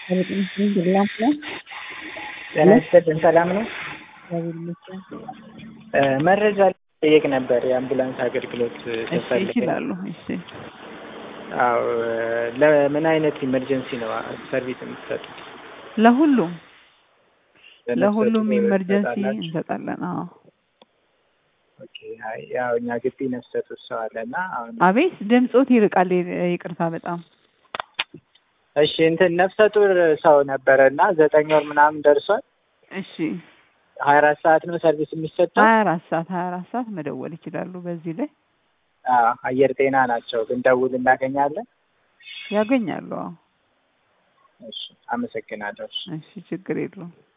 ጤና ይስጥልን ሰላም ነው? መረጃ ልጠይቅ ነበር የአምቡላንስ አገልግሎት እሺ ስፈልግ ይችላሉ። እሺ አዎ ለምን አይነት ኢመርጀንሲ ነው ሰርቪስ የምትሰጡት? ለሁሉም ለነፍሰ ለሁሉም ጡር ኢመርጀንሲ ትሰጣላችሁ? እንሰጣለን። አዎ ኦኬ አይ ያው እኛ ግቢ ነፍሰ ጡር ሰው አለ እና አሁን አቤት ድምፆት ይርቃል። ይቅርታ በጣም እሺ እንትን ነፍሰ ጡር ሰው ነበረ እና ዘጠኝ ወር ምናምን ደርሷል። እሺ ሀያ አራት ሰዓት ነው ሰርቪስ የሚሰጠው? ሀያ አራት ሰዓት ሀያ አራት ሰዓት መደወል ይችላሉ። በዚህ ላይ አዎ አየር ጤና ናቸው ብንደውል እናገኛለን? ያገኛሉ። አዎ እሺ አመሰግናለሁ። እሺ። እሺ ችግር የለውም።